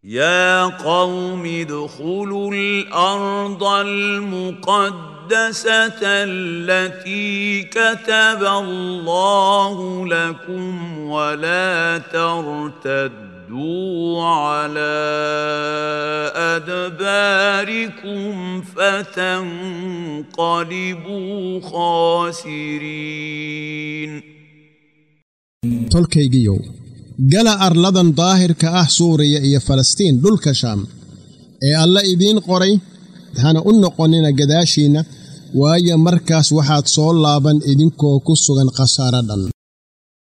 يا قوم ادخلوا الارض المقدسه التي كتب الله لكم ولا ترتدوا على ادباركم فتنقلبوا خاسرين tolkaygiyow gala arladan daahirka ah suuriya iyo falastiin dhulka shaam ee alla idiin qoray hana u noqonnina gadaashiinna waayo markaas waxaad soo laaban idinkoo ku sugan khasaaro dhan